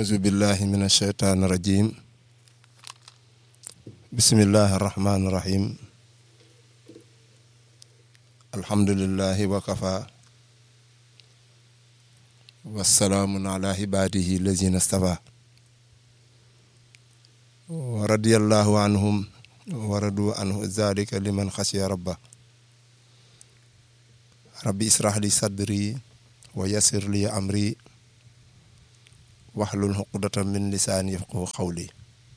أعوذ بالله من الشيطان الرجيم بسم الله الرحمن الرحيم الحمد لله وكفى والسلام على عباده الذين اصطفى ورضي الله عنهم ورضوا عنه ذلك لمن خشي ربه ربي اسرح لي صدري ويسر لي أمري waxlul xuqdatan min lisaani yafqahu xawli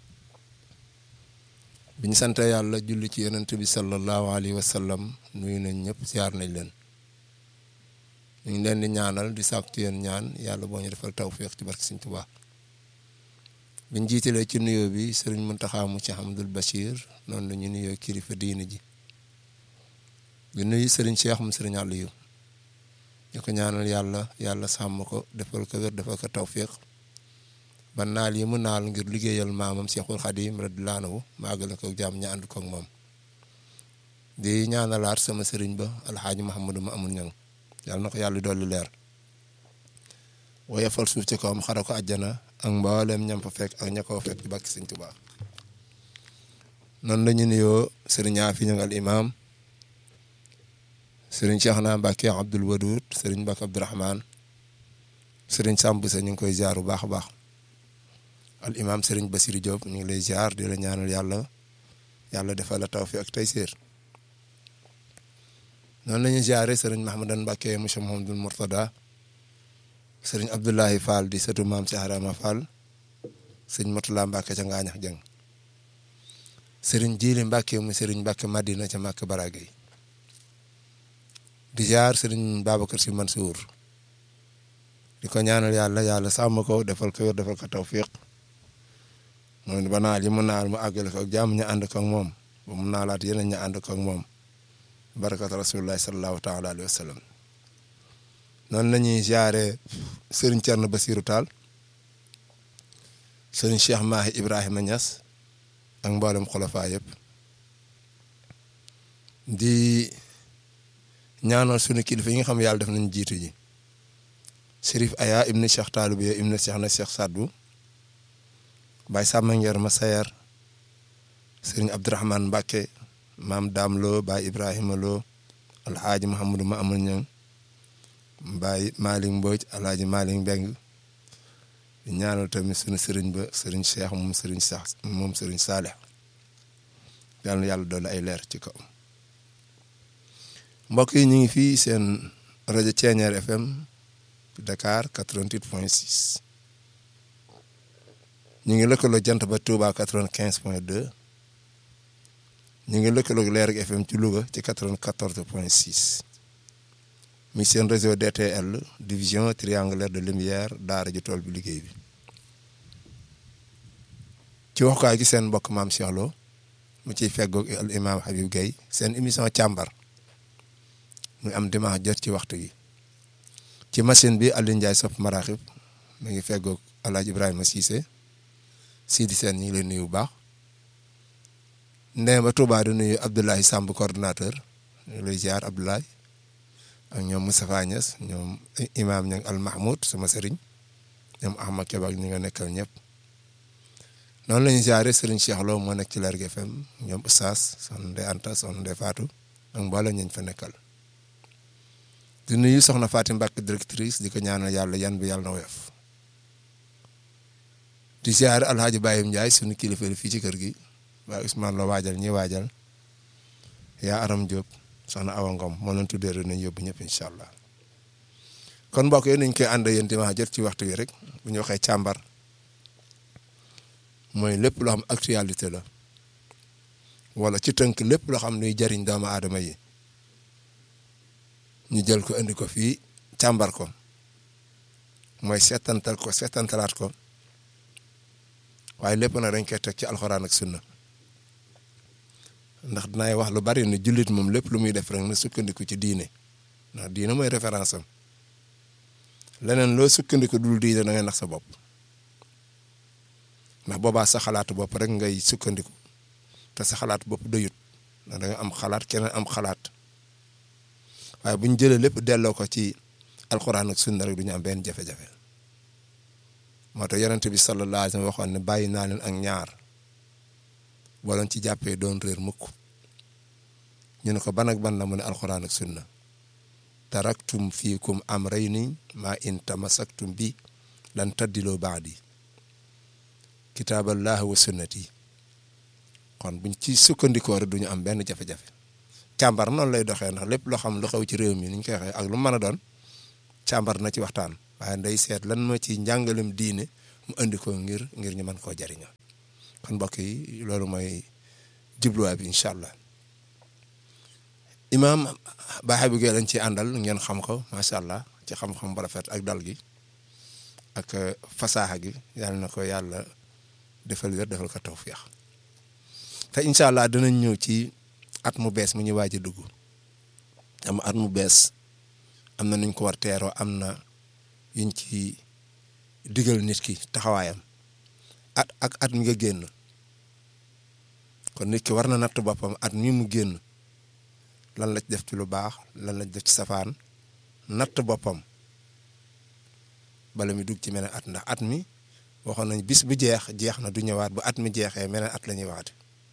bi ñu sante yàlla julli ci yonent bi sallallahu alayhi wa sallam nuyu nañ ñëpp siyaar nañ leen ñu ngi leen di ñaanal di sàkku ci yéen ñaan yàlla boo ñu defal tawfiq ci barke Sëriñ Tuubaa biñ jiitalee ci nuyoo bi sëriñ Muntaxa mu ci Hamdul Bachir noonu la ñu nuyoo kilifa diine ji di nuyu sëriñ Cheikh mu sëriñ Aliou ñu ko ñaanal yàlla yàlla sàmm ko defal ko wér defal ko tawfiq ba naal yi mu naal ngir liggéeyal maamam Seexul Xadim radiyallaahu anhu maagale ko jàmm ña ànd ko ak moom di ñaanalaat sama sëriñ ba alxaaji Muhammadu ma amul ñang yàlla na ko yàlla dolli leer woyofal suuf ci kawam xara ko àjjana ak mboolem ñam fa fekk ak ña koo fekk ci bàkki Sëriñ Tuubaa noonu la ñu nuyoo sëriñ Aafi ñang al imaam sëriñ Cheikhna Mbàkke Abdul Wadud sëriñ Mbàkke Abdurahmaan sëriñ Samb sa ñu ngi koy ziar bu baax a baax al imaam Serigne Bassirou Diop ñu ngi lay ziar di la ñaanal yàlla yàlla defal la tawfiq ak tayseer noonu la ñuy ziare Serigne Mahamadan Mbacke monsieur Mouhamadul Mourtada Serigne Abdoulahi Fall di sëtu maam Cheikh Adama Fall Serigne Mourtala Mbacke ca Ngaañax Jeng Serigne Jili Mbacke mu Serigne Mbacke Madina ca Màkk Baragay di ziar Serigne Babacar Sy Mansour di ko ñaanal yàlla yàlla sàmm ko defal ko wér defal ko tawfiq moom ba naal yi mu naal mu àggale ko ak jàmm ñu ànd ko ak moom ba mu naalaat yeneen ñu ànd ko ak moom barakat rasulillahi sallallahu taala alayhi wa sallam noonu la ñuy ziare Serigne Thierno Bassirou Tall Serigne Cheikh Mahi Ibrahima Niass ak mboolem xulafa yëpp di ñaanal sunu kilifa yi nga xam yàlla def nañ jiitu ji Chérif Aya ibn Cheikh Taalubiya ibn Cheikh na Cheikh Sadbu Baye Samba Ngeer ma Sayer Serigne Abdourahmane Mbacke maam Daam Lo Baye Ibrahima Lo Alhaaji Mouhamadou ma amul ñang Baye Malick Mbodj Alhaaji Malick Mbeng di ñaanal tamit sunu Serigne ba Serigne Cheikh moom Serigne Cheikh moom Serigne Saleh yàlla na yàlla doole ay leer ci kaw mbokk yi ñu ngi fii seen rajo Thiéniere FM Dakar 88 point 6 ñu ngi lëkkaloo jant ba Touba 95 point 2 ñu ngi lëkkaloo Leer FM ci Louga ci 94 point 6 mi seen réseau DTL division triangulaire de lumière daara ji tool bi liggéey bi ci waxukaay gi seen mbokk maam Cheikh Lo mu ciy feggoog al imam Habib Gueye seen émission càmbar muy am dimanche jot ci waxtu gi ci machine bi Aliou Ndiaye sopp maraxib mi ngi feggoog El Hadj Ibrahima Cissé Sidi Sène ñu ngi leen nuyu bu baax ndee ba Touba di nuyu Abdoulaye Samb coordonnateur ñu ngi lay ziar Abdoulaye ak ñoom Moustapha Niass ñoom Imaam ña Al Mahmoud sama sëriñ ñoom Ahmad Keba ak ñi nga nekkal ñëpp noonu la ñuy ziare Serigne Cheikh Lo moo nekk ci Lergui FM ñoom Oustaz soxna Ndeye Anta soxna Ndeye Fatou ak mboolem ñu fa nekkal. di nuyu soxna Fatim Mbacke directrice di ko ñaanal yàlla yan bi yàlla na woyof di ziare alhaaji Bayim Ndiaye sunu kilifa fii ci kër gi waaye Ousmane la waajal ñi waajal yaa Aram Diop soxna Awa Ngom moo leen tuddee rek nañ yóbbu ñëpp incha allah kon mbokk yi nañ koy ànd yéen dimanche jot ci waxtu wi rek bu ñu waxee càmbar mooy lépp loo xam actualité la wala ci tënk lépp loo xam luy jariñ doomu aadama yi ñu jël ko indi ko fii càmbar ko mooy seetantal ko seetantalaat ko waaye lépp nag dañ koy teg ci alxuraan ak sunna ndax dinaay wax lu bari ne jullit moom lépp lu muy def rek na sukkandiku ci diine ndax diine mooy référence am leneen loo sukkandiku dul diine da ngay nax sa bopp ndax boobaa sa xalaatu bopp rek ngay sukkandiku te sa xalaat bopp doyut ndax da nga am xalaat keneen am xalaat waaye bu ñu jëlee lépp delloo ko ci alxuraan ak sunna rek du ñu am benn jafe-jafe moo tax yonent bi sallallahu alayhi wa sallam waxoon ne bàyyi naa leen ak ñaar boo leen ci jàppee doon réer mukk ñu ne ko ban ak ban la mu ne alxuraan ak sunna taraktum fiikum amrayni ma in tamasaktum bi lan taddiloo baadi kitaaballah wa sunnati kon buñ ci sukkandikoo rek duñu am benn jafe-jafe càmbar noonu lay doxee ndax lépp loo xam lu xew ci réew mi ni ñu koy waxee ak lu mën a doon càmbar na ci waxtaan waaye nday seet lan moo ci njàngalem diine mu indi ko ngir ngir ñu mën koo jariñoo kon mbokk yi loolu mooy jubluwaay bi incha allah imaam baaxe bi lañ ci àndal ngeen xam ko macha allah ci xam-xam bu rafet ak dal gi ak fasaaxa gi yàlla na ko yàlla defal wér defal ko tawfiix te incha allah dinañ ñëw ci at mu bees mu ñu waaj a dugg am at mu bees am na nuñ ko war teeroo am na yuñ ci digal nit ki taxawaayam at ak at mi nga génn kon nit ki war na natt boppam at mi mu génn lan la ci def ci lu baax lan la ci def ci safaan natt boppam bala mi dugg ci meneen at ndax at mi waxoon nañ bis bu jeex jeex na du ñëwaat bu at mi jeexee meneen at la ñuy waate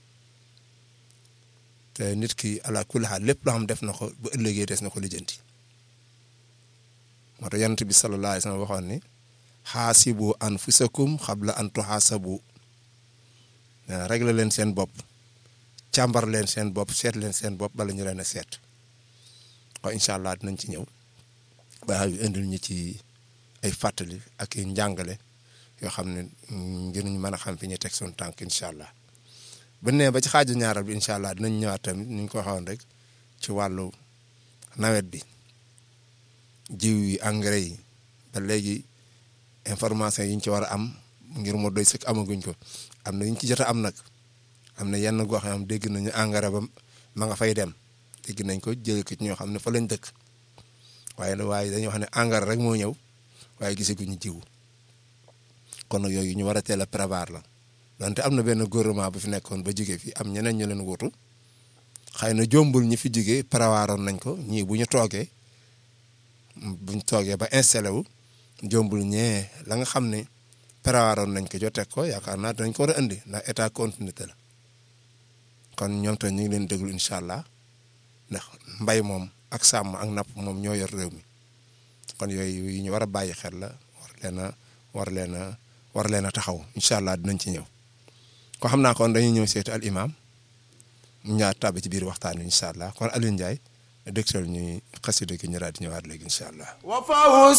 te nit ki ala kulli xaal lépp loo xam def na ko bu ëllëgee des na ko lijjanti moo tax yonent bi sallallahu alayhi wa sallam waxoon ni xaasibu anfusakum xabla an tuxaasabu réglé leen seen bopp càmbar leen seen bopp seet leen seen bopp bala ñu leen a seet kon incha allah dinañ ci ñëw ba indil ñu ci ay fàttali ak i njàngale yoo xam ne ngir ñu mën a xam fi ñu teg suñu tànk incha allah bu nee ba ci xaaju ñaaral bi incha allah dinañ ñëwaat tamit ni ñu ko waxoon rek ci wàllu nawet bi jiw yi engrais yi ba léegi information yi ñu ci war a am ngir mu doy sëkk amaguñ ko am na ñu ci jot a am nag am na yenn gox yoo xam dégg nañu engrais ba ma nga fay dem dégg nañ ko jëlee ko ci ñoo xam ne fa lañ dëkk waaye waaye dañuy wax ne engrais rek moo ñëw waaye gisaguñu jiw kon nag yooyu ñu war a teel a prévoir la donte am na benn gouvernement bu fi nekkoon ba jóge fi am ñeneen ñu leen wutu xëy na jombul ñi fi jóge prévoiroon nañ ko ñii bu ñu toogee buñ toogee ba installé wu jombul ñee la nga xam ne prévoiroon nañ ko joteeg ko yaakaar naa dinañ ko war a indi ndax état continuité la kon ñoom tamit ñu ngi leen déglu incha allah ndax mbay moom ak sàmm ak napp moom ñoo yor réew mi kon yooyu yi ñu war a bàyyi xel la war leen a war leen a war leen a taxaw incha allah dinañ ci ñëw ko xam naa kon dañuy ñëw seeti al imam mu ñaar tàbbi ci biir waxtaan wi incha allah kon Alioune Ndiaye dëgtal ñuy xasida gi ñu daal di ñëwaat léegi incha allah